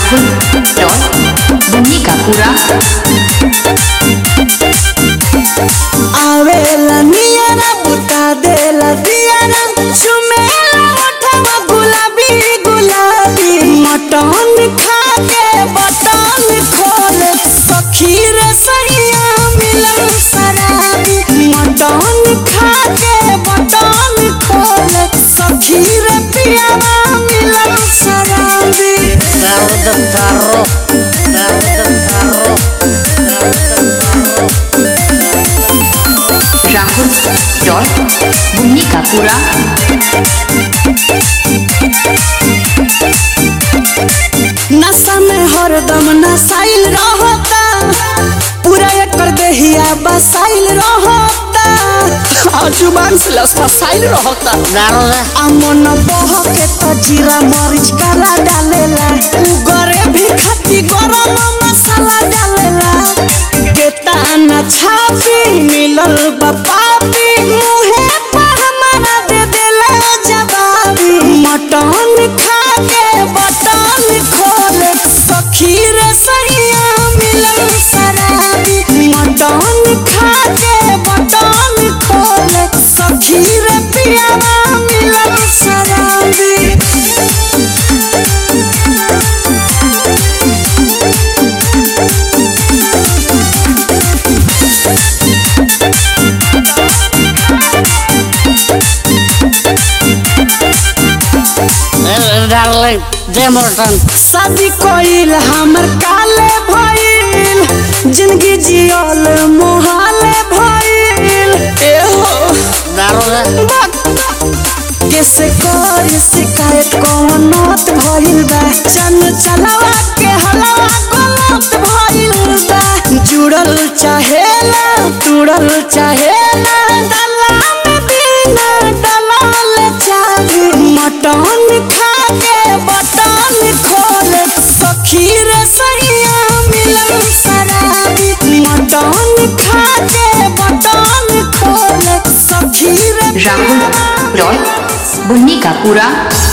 राहुल रॉय बुन्नी का पूरा आवेला नियरा बुता देला दियारा चुमेला ओठवा गुलाबी गुलाबी मटन खा के बटन खोल सखी रे सैया मिलन शराबी मटन खा के बटन खोल सखी रे पियावा मिलन शराबी राहुल रॉय बुन्नी का पूरा नशा में हरदम नसाइल रहता पूरा एकर देहिया बसाइल रहता आ जुबान से लस्ता साइल रहता आ मन बह के तो जीरा मरीच काला डालेला उगरे भी खती गरम मसाला डालेला केतना छापी मिलल बा पापी मुहे पर हमारा दे देला जवाबी मटन खा के बटन खोल सखी रे सैया मिलन शराबी मटन खा के बटन खोल सखी रे पियावा मिलन शराबी डार्लिंग दे मोटन शादी कोइल हमर काले भइल जिंदगी जियल मोहाले भइल ए हो दारू दे कैसे करी शिकायत कौन नौत भइल बा चन चलावा के हलवा गलत भइल बा जुड़ल चाहेला तुड़ल चाहेला डला में बिना डलल चाहे मटन खा के बटन खोल सखी रे सैया मिलन शराबी मटन खा के बटन खोल सखी रे राहुल रॉय बुन्नी का पूरा